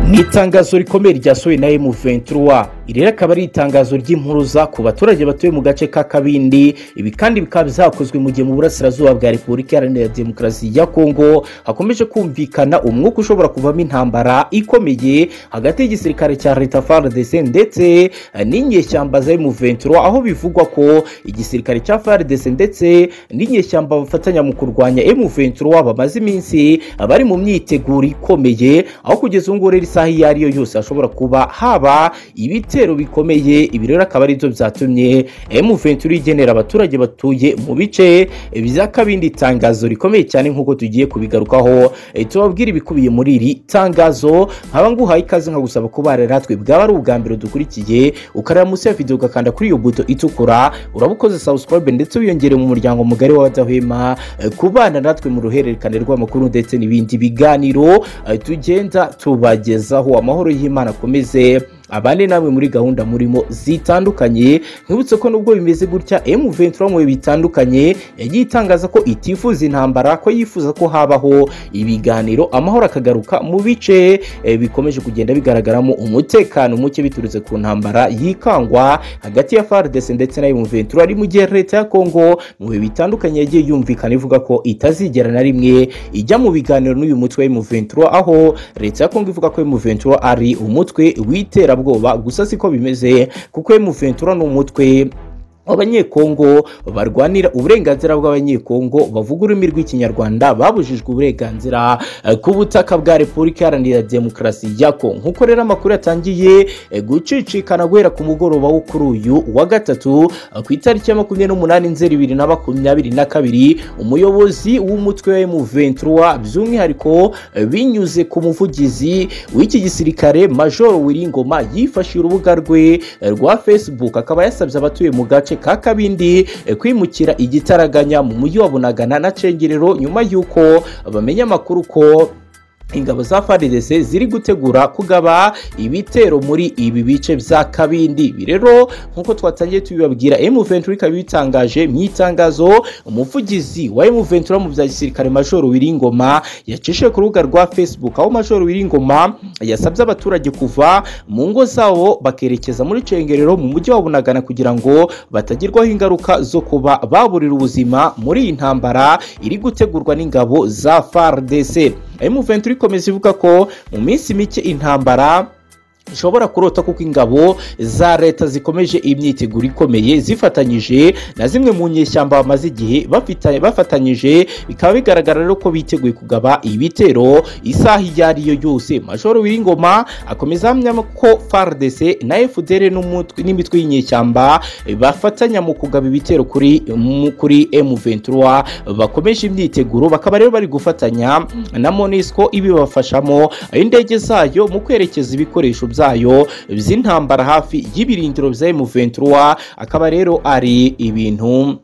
ni itangazo rikomeye ryasohowe na M23 iri rero akaba ari itangazo ry'impuruza ku baturage batuye mu gace ka Kabindi ibi kandi bikaba byakozwe mu gihe mu burasirazuba bwa Repubulika Iharanira Demokarasi ya Kongo hakomeje kumvikana umwuka ushobora kuvamo intambara ikomeye hagati y'igisirikare cya Leta FARDC ndetse n'inyeshyamba za M23 aho bivugwa ko igisirikare cya FARDC ndetse n'inyeshyamba bafatanya mu kurwanya M23 bamaze iminsi bari mu myiteguro ikomeye aho kugeza ubu ngubu rero isaha iyo ari yo yose hashobora kuba haba ibitero bikomeye ibi rero akaba ari byo byatumye M23 igenera abaturage batuye mu bice bya Kabindi itangazo rikomeye cyane nk'uko tugiye kubigarukaho e, tubabwira ibikubiye muri iri tangazo nkaba nguhaye ikaze nkagusaba kuba ratwe bwaba ari ubwa mbere dukurikiye ukareba munsi ya video ugakanda kuri iyo buto itukura urabukoze subscribe ndetse wiyongere mu muryango mugari w'abadahwema e, kubana natwe mu ruhererekane rw'amakuru ndetse n'ibindi biganiro e, tugenda tubagezaho amahoro y'Imana akomeze abane namwe muri gahunda murimo zitandukanye nkibutse ko nubwo bimeze gutya M23 mu bitandukanye yagiye itangaza ko itifuza intambara ko yifuza ko habaho ibiganiro amahoro akagaruka mu bice e, bikomeje kugenda bigaragaramo umutekano muke biturutse ku ntambara yikangwa hagati ya FARDC ndetse na M23 ari mu gihe leta ya Kongo mu bihe bitandukanye yagiye yumvikana ivuga ko itazigera na rimwe ijya mu biganiro n'uyu mutwe wa M23 aho leta ya Kongo ivuga ko M23 ari umutwe w'itera iterabwoba gusa siko bimeze kuko M23 ni umutwe abanyekongo barwanira uburenganzira bw'abanyekongo bavuga ururimi rw'ikinyarwanda babujijwe uburenganzira ku butaka bwa repubulika iharanira demokarasi ya kongo nk'uko rero amakuru yatangiye gucicikana guhera ku mugoroba wo kuri uyu wa gatatu ku itariki ya makumyabiri n'umunani nzeri bibiri na makumyabiri na kabiri umuyobozi w'umutwe wa M23 by'umwihariko binyuze ku muvugizi w'iki gisirikare major wiringoma yifashishije urubuga rwe rwa facebook akaba yasabye abatuye mu gace ka kabindi kwimukira igitaraganya mu mujyi wa bunagana na cengerero nyuma y'uko bamenya amakuru ko ingabo za FARDC ziri gutegura kugaba ibitero muri ibi bice bya Kabindi rero nkuko twatangiye tubibabwira M23 ikaba bitangaje mu itangazo umuvugizi wa M23 mu bya gisirikare Major Wiringoma yacishije ku rubuga rwa Facebook aho Major Wiringoma yasabye abaturage kuva mu ngo zabo bakerekeza muri Cengerero mu mujyi wa Bunagana kugira ngo batagerwaho ingaruka zo kuba baburira ubuzima muri iyi ntambara iri gutegurwa n'ingabo za FARDC M23 ikomeza ivuga ko mu minsi mike intambara ishobora kurota kuko ingabo za leta zikomeje imyiteguro ikomeye zifatanyije na zimwe mu nyeshyamba bamaze igihe bafatanyije bikaba bigaragara rero ko biteguye kugaba ibitero isaha iyo ari yo yose majoro w'ingoma akomeza ahamya ko FARDC na FDR n'imitwe y'inyeshyamba bafatanya mu kugaba ibitero kuri kuri M23 bakomeje imyiteguro bakaba rero bari gufatanya na MONUSCO ibibafashamo indege zayo mu kwerekeza ibikoresho byayo by'intambara hafi y'ibirindiro bya M23 akaba rero ari ibintu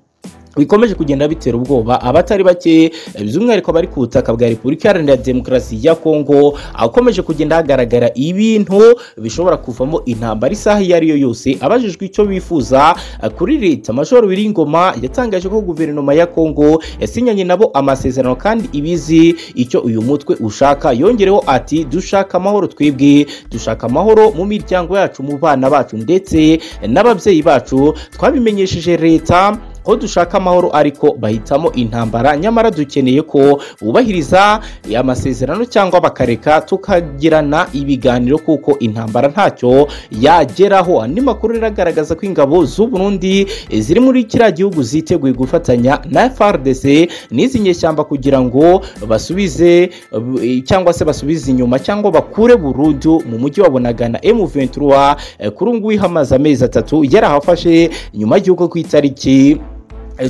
bikomeje kugenda bitera ubwoba abatari bake by'umwihariko abari ku butaka bwa repubulika iharanira demokarasi ya kongo akomeje kugenda hagaragara ibintu bishobora kuvamo intambara isaha iyo ari yo yose abajijwe icyo bifuza kuri leta majoro wiringoma yatangaje ko guverinoma ya kongo yasinyanye nabo amasezerano kandi ibizi icyo uyu mutwe ushaka yongereho ati dushaka amahoro twebwe dushaka amahoro mu miryango yacu mu bana bacu ndetse n'ababyeyi bacu twabimenyesheje leta ko dushaka amahoro ariko bahitamo intambara nyamara dukeneye ko bubahiriza amasezerano cyangwa bakareka tukagirana ibiganiro kuko intambara ntacyo yageraho andi makuru agaragaza ko ingabo z'u Burundi ziri muri kiriya gihugu ziteguye gufatanya na FARDC n'izi nyeshyamba kugira ngo basubize cyangwa se basubize inyuma cyangwa bakure burundu mu mujyi wa Bunagana M23 kuri ubu ngubu hamaze amezi atatu yarahafashe nyuma y'uko ku itariki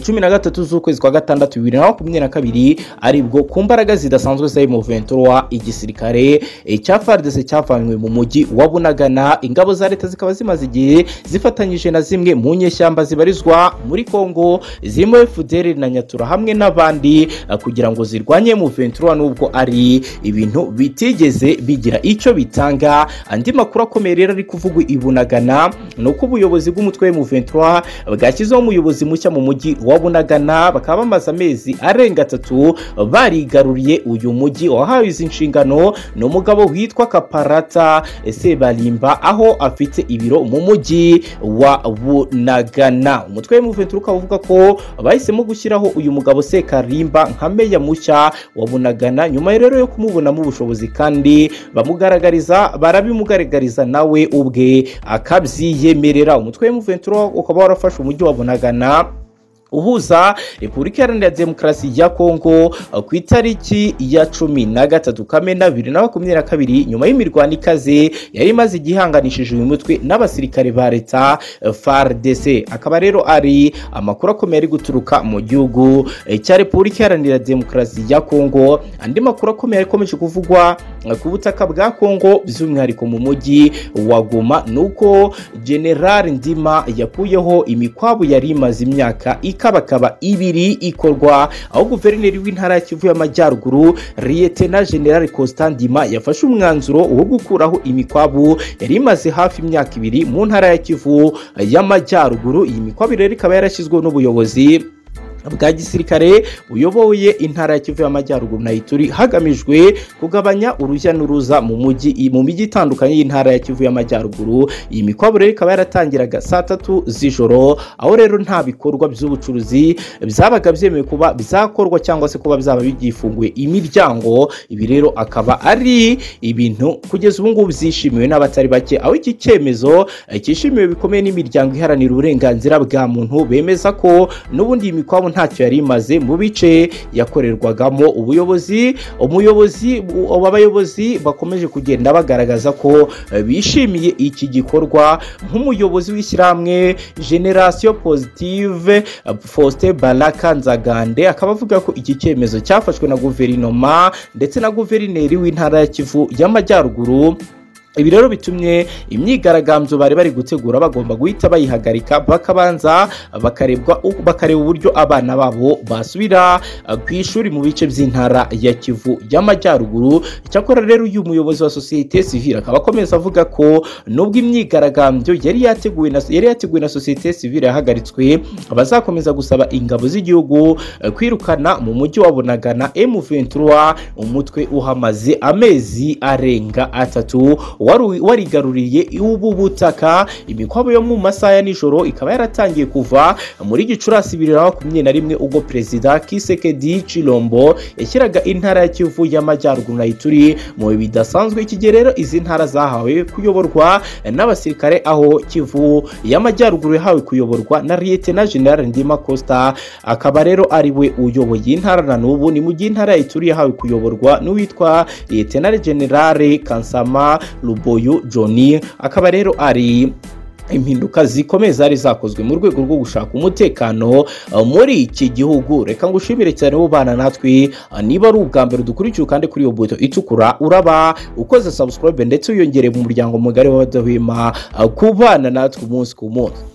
cumi na gatatu z'ukwezi kwa gatandatu bibiri na makumyabiri na kabiri aribwo ku mbaraga zidasanzwe za M23 igisirikare cya FARDC cyavanywe mu mujyi wa Bunagana ingabo za leta zikaba zimaze igihe zifatanyije na zimwe mu nyeshyamba zibarizwa muri Kongo zirimo FDL na Nyatura hamwe n'abandi kugira ngo zirwanye M23 nubwo ari ibintu bitigeze bigira icyo bitanga andi makuru akomeye rero ari kuvugwa i Bunagana ni uko ubuyobozi bw'umutwe wa M23 bwashyizeho umuyobozi mushya mu mujyi mujyi wa bunagana bakaba bamaze amezi arenga atatu barigaruriye uyu mujyi wahawe izi nshingano ni umugabo witwa kaparata sebarimba aho afite ibiro mu mujyi wa bunagana umutwe w'umuventura ukaba uvuga ko bahisemo gushyiraho uyu mugabo sekarimba nka meya mushya wa bunagana nyuma rero yo kumubonamo ubushobozi kandi bamugaragariza barabimugaragariza nawe ubwe akabyiyemerera umutwe w'umuventura ukaba warafashe umujyi wa bunagana uhuza repubulika iharanira demokarasi ya kongo ku itariki ya cumi na gatatu kamena bibiri na makumyabiri na kabiri nyuma y'imirwano ikaze yari imaze igihanganishije uyu mutwe n'abasirikare ba leta fardc akaba rero ari amakuru akomeye ari guturuka mu gihugu cya repubulika iharanira demokarasi ya kongo andi makuru akomeye akomeje kuvugwa ku butaka bwa kongo by'umwihariko mu mujyi wa goma ni uko general ndima yakuyeho imikwabu yari imaze imyaka ikabakaba ibiri ikorwa aho guverineri w'intara ya kivu y'amajyaruguru liyetena general Ndima yafashe umwanzuro wo gukuraho imikwabu yari imaze hafi imyaka ibiri mu ntara ya kivu y'amajyaruguru iyi mikwabu rero ikaba yarashyizweho n'ubuyobozi bwa gisirikare buyoboye intara ya kivu y'amajyaruguru na ituri hagamijwe kugabanya urujya n'uruza mu mujyi mu mijyi itandukanye y'intara ya kivu y'amajyaruguru iyi mikwabu rero ikaba yaratangiraga saa tatu z'ijoro aho rero nta bikorwa by'ubucuruzi byabaga byemewe kuba byakorwa cyangwa se kuba byaba byifunguye imiryango ibi rero akaba ari ibintu kugeza ubu ngubu byishimiwe n'abatari bake aho iki cyemezo cyishimiwe bikomeye n'imiryango iharanira uburenganzira bwa muntu bemeza ko n'ubundi iyi mikwabu ntacyo yari imaze mu bice yakorerwagamo ubuyobozi umuyobozi abayobozi bakomeje kugenda bagaragaza ko bishimiye iki gikorwa nk'umuyobozi w'ishyirahamwe generasiyo positive faustin baraka nzagande akaba avuga ko iki cyemezo cyafashwe na guverinoma ndetse na guverineri w'intara ya kivu y'amajyaruguru ibi rero bitumye imyigaragambyo bari bari gutegura bagomba guhita bayihagarika bakabanza bakarebwa bakareba uburyo abana babo basubira ku ishuri mu bice by'intara ya kivu y'amajyaruguru cyakora rero uyu muyobozi wa sosiyete sivile akaba akomeza avuga ko nubwo imyigaragambyo yari yateguwe na yari yateguwe na sosiyete sivile yahagaritswe abazakomeza gusaba ingabo z'igihugu kwirukana mu mujyi wa bunagana m23 umutwe uhamaze amezi arenga atatu warigaruriye ubu butaka imikwabo yo mu masaha ya nijoro ikaba yaratangiye kuva muri gicurasi bibiri na makumyabiri na rimwe ubwo perezida kisekedi cirombo yashyiraga intara ya kivu y'amajyaruguru na ituri mu bihe bidasanzwe iki rero izi ntara zahawe kuyoborwa n'abasirikare aho kivu y'amajyaruguru yahawe kuyoborwa na liyetena general ndima costa akaba rero ari we uyoboye intara na n'ubu ni mu gihe intara ya ituri yahawe kuyoborwa n'uwitwa liyetena generale kansama ruboyo john akaba rero ari impinduka zikomeye zari zakozwe mu rwego rwo gushaka umutekano muri iki gihugu reka ngo ushimire cyane ubana natwe niba ari ubwa mbere dukurikiye kandi kuri iyo buto itukura uraba ukoze subscribe ndetse wiyongereye mu muryango mugari w'abadahwema kubana natwe umunsi ku munsi